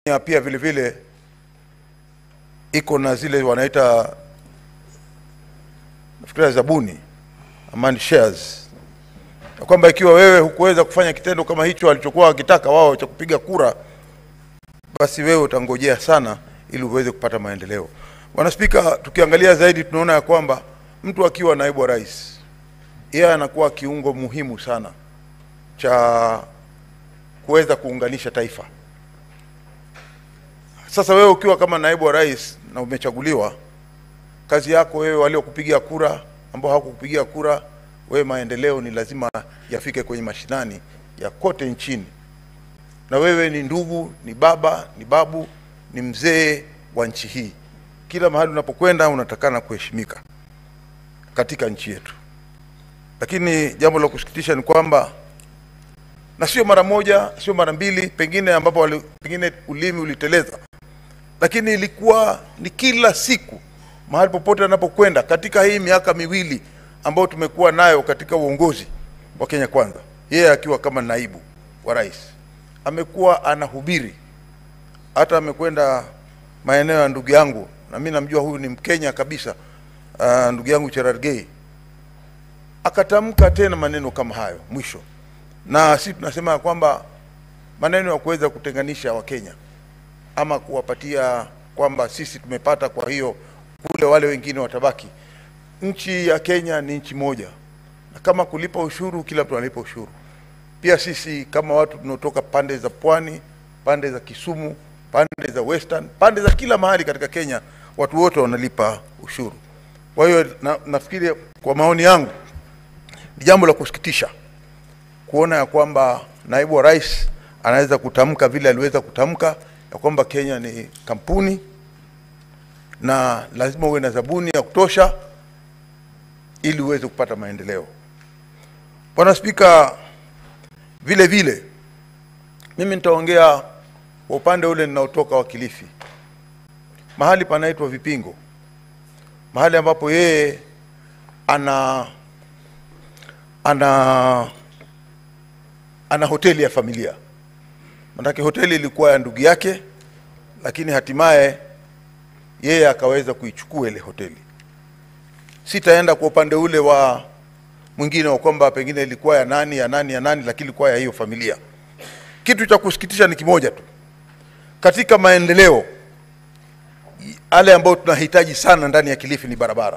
Kenya pia vile vile iko na zile wanaita nafikiria zabuni amani shares, na kwamba ikiwa wewe hukuweza kufanya kitendo kama hicho walichokuwa wakitaka wao cha kupiga kura, basi wewe utangojea sana ili uweze kupata maendeleo. Bwana Spika, tukiangalia zaidi tunaona ya kwamba mtu akiwa naibu wa rais, yeye anakuwa kiungo muhimu sana cha kuweza kuunganisha taifa. Sasa wewe ukiwa kama naibu wa rais na umechaguliwa, kazi yako wewe, waliokupigia kura, ambao hawakukupigia kura, wewe, maendeleo ni lazima yafike kwenye mashinani ya kote nchini, na wewe ni ndugu, ni baba, ni babu, ni mzee wa nchi hii. Kila mahali unapokwenda unatakana kuheshimika katika nchi yetu. Lakini jambo la kusikitisha ni kwamba na sio mara moja, sio mara mbili, pengine ambapo wali, pengine ulimi uliteleza, lakini ilikuwa ni kila siku, mahali popote anapokwenda katika hii miaka miwili ambayo tumekuwa nayo katika uongozi wa Kenya Kwanza, yeye akiwa kama naibu wa rais amekuwa anahubiri. Hata amekwenda maeneo ya ndugu yangu, na mimi namjua huyu ni Mkenya kabisa, uh, ndugu yangu Cherargei akatamka tena maneno kama hayo mwisho na sisi tunasema kwamba maneno ya kuweza kutenganisha Wakenya ama kuwapatia kwamba sisi tumepata, kwa hiyo kule wale wengine watabaki. Nchi ya Kenya ni nchi moja, na kama kulipa ushuru, kila mtu analipa ushuru. Pia sisi kama watu tunaotoka pande za pwani, pande za Kisumu, pande za Western, pande za kila mahali katika Kenya, watu wote wanalipa ushuru. Kwa hiyo na, nafikiri kwa maoni yangu ni jambo la kusikitisha kuona ya kwamba naibu wa rais anaweza kutamka vile aliweza kutamka ya kwamba Kenya ni kampuni na lazima uwe na zabuni ya kutosha ili uweze kupata maendeleo. Bwana Spika, vile vile mimi nitaongea kwa upande ule ninaotoka wa Kilifi, mahali panaitwa Vipingo, mahali ambapo yeye ana ana ana hoteli ya familia. Manake hoteli ilikuwa ya ndugu yake, lakini hatimaye yeye akaweza kuichukua ile hoteli. Sitaenda kwa upande ule wa mwingine wa kwamba pengine ilikuwa ya nani ya nani ya nani, lakini ilikuwa ya hiyo familia. Kitu cha kusikitisha ni kimoja tu, katika maendeleo yale ambayo tunahitaji sana ndani ya Kilifi ni barabara,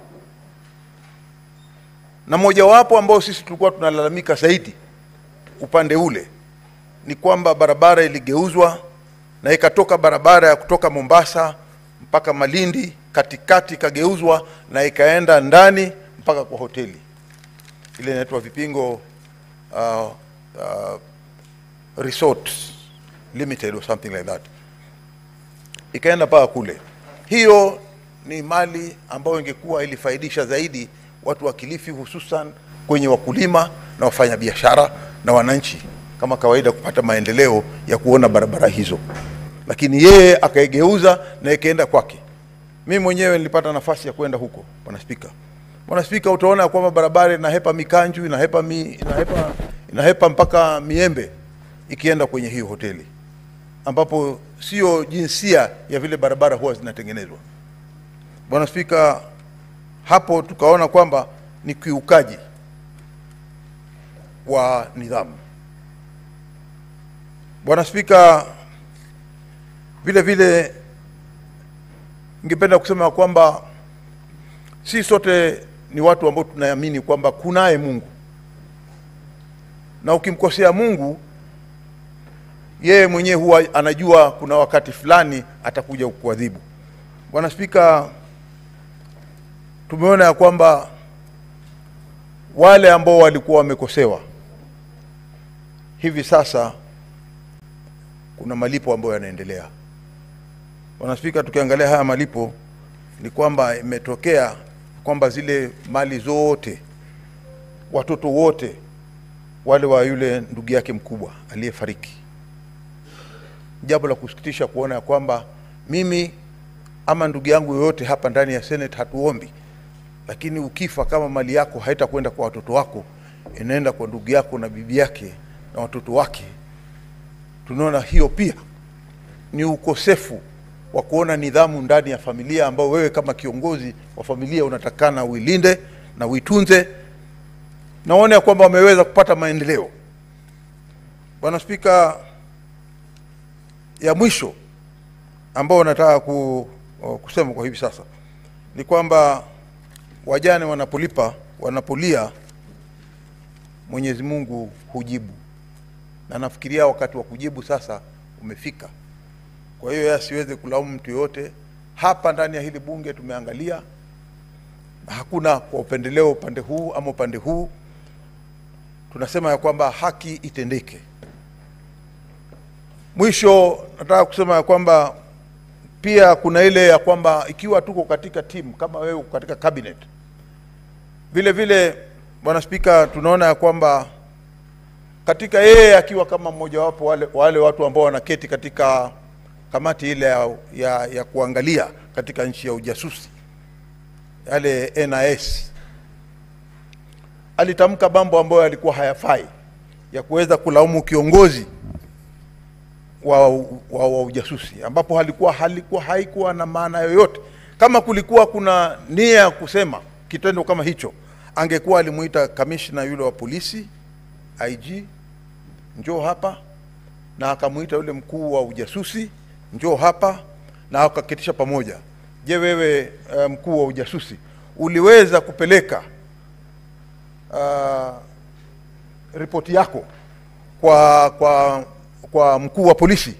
na mojawapo ambao sisi tulikuwa tunalalamika zaidi upande ule ni kwamba barabara iligeuzwa na ikatoka barabara ya kutoka Mombasa mpaka Malindi, katikati ikageuzwa na ikaenda ndani mpaka kwa hoteli ile inaitwa Vipingo uh, uh, Resort Limited or something like that, ikaenda mpaka kule. Hiyo ni mali ambayo ingekuwa ilifaidisha zaidi watu wa Kilifi, hususan kwenye wakulima na wafanyabiashara na wananchi kama kawaida kupata maendeleo ya kuona barabara hizo, lakini yeye akaigeuza na ikaenda kwake. Mimi mwenyewe nilipata nafasi ya kwenda huko, bwana Spika. Bwana Spika, utaona kwamba barabara inahepa Mikanju, inahepa, mi, inahepa, inahepa mpaka Miembe ikienda kwenye hiyo hoteli, ambapo sio jinsia ya vile barabara huwa zinatengenezwa. Bwana Spika, hapo tukaona kwamba ni kiukaji wa nidhamu. Bwana Spika, vile vile ningependa kusema kwamba si sote ni watu ambao tunaamini kwamba kunaye Mungu, na ukimkosea Mungu yeye mwenyewe huwa anajua kuna wakati fulani atakuja kukuadhibu. Bwana Spika, tumeona ya kwamba wale ambao walikuwa wamekosewa hivi sasa kuna malipo ambayo yanaendelea. Bwana Spika, tukiangalia haya malipo ni kwamba imetokea kwamba zile mali zote, watoto wote wale wa yule ndugu yake mkubwa aliyefariki, jambo la kusikitisha kuona ya kwamba mimi ama ndugu yangu yoyote hapa ndani ya Senate hatuombi, lakini ukifa kama mali yako haitakwenda kwa watoto wako, inaenda kwa ndugu yako na bibi yake na watoto wake tunaona hiyo pia ni ukosefu wa kuona nidhamu ndani ya familia ambao wewe kama kiongozi wa familia unatakana uilinde na uitunze. Naona ya kwamba wameweza kupata maendeleo. Bwana Spika, ya mwisho ambao nataka ku, kusema kwa hivi sasa ni kwamba wajane wanapolipa wanapolia, Mwenyezi Mungu hujibu, na nafikiria wakati wa kujibu sasa umefika. Kwa hiyo asiweze kulaumu mtu yoyote. Hapa ndani ya hili bunge tumeangalia, na hakuna kwa upendeleo upande huu ama upande huu. Tunasema ya kwamba haki itendeke. Mwisho nataka kusema ya kwamba pia kuna ile ya kwamba ikiwa tuko katika timu kama wewe uko katika cabinet, vile vile Bwana Spika, tunaona ya kwamba katika yeye akiwa kama mmojawapo wale, wale watu ambao wanaketi katika kamati ile ya, ya, ya kuangalia katika nchi ya ujasusi yale NIS, alitamka mambo ambayo yalikuwa hayafai ya kuweza kulaumu kiongozi wa, wa, wa ujasusi ambapo halikuwa halikuwa haikuwa na maana yoyote. Kama kulikuwa kuna nia ya kusema kitendo kama hicho, angekuwa alimuita kamishna yule wa polisi IG, njoo hapa, na akamuita yule mkuu wa ujasusi, njoo hapa, na akaketisha pamoja. Je, wewe uh, mkuu wa ujasusi uliweza kupeleka uh, ripoti yako kwa kwa kwa mkuu wa polisi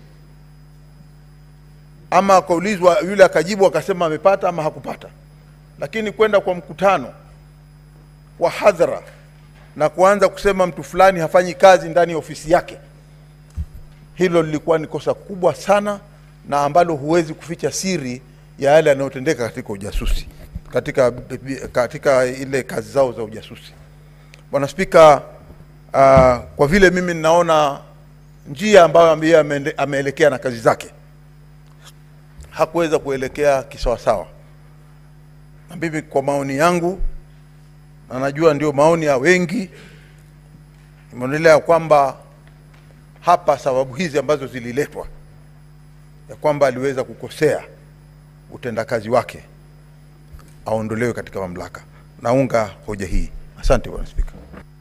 ama akaulizwa yule akajibu akasema amepata ama hakupata. Lakini kwenda kwa mkutano wa hadhara na kuanza kusema mtu fulani hafanyi kazi ndani ya ofisi yake, hilo lilikuwa ni kosa kubwa sana na ambalo huwezi kuficha siri ya yale yanayotendeka katika ujasusi, katika, katika ile kazi zao za ujasusi. Bwana Spika, uh, kwa vile mimi ninaona njia ambayo ambaye ameelekea na kazi zake hakuweza kuelekea kisawasawa, na mimi kwa maoni yangu, na najua ndio maoni ya wengi, imeonelea kwamba hapa sababu hizi ambazo zililetwa ya kwamba aliweza kukosea utendakazi wake aondolewe katika mamlaka. Naunga hoja hii. Asante Bwana Spika.